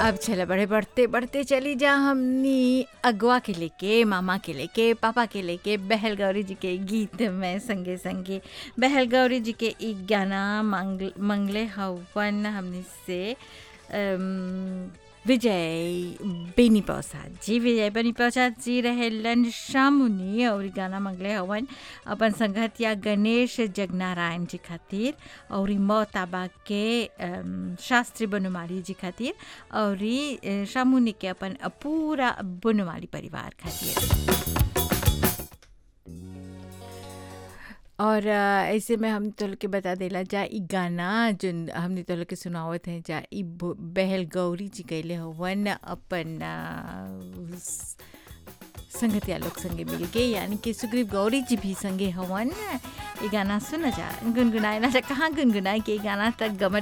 अब चले बड़े बढ़ते बढ़ते चली जा हमनी अगवा के लेके मामा के लेके पापा के लेके बहल गौरी जी के गीत में संगे संगे बहल गौरी जी के एक गाना मंगल मंगले हवन हमनी से अम, विजय बेनी प्रसाद जी विजय बेनी प्रसाद जी रहेलन शामुनी और इ गाना मंगले हवन अपन संगतिया गणेश जगनारायण जी खातिर और इ मोताबा के अम, शास्त्री बनमाली जी खातिर और इ, अ, शामुनी के अपन पूरा बनमाली परिवार खातिर और अ, ऐसे में हम तो के बता देला जा ई गाना जोन हमने तो के सुनावत हैं जा ई ब- बहल गौरी जी गैले हवन अपन अ, स- संगतिया लोग संगे मिल के यानी कि सुग्रीव गौरी जी भी संगे हवन ये गाना सुना जा गुनगुनाए ना जा कहाँ गुनगुनाए के ई गाना तक गमर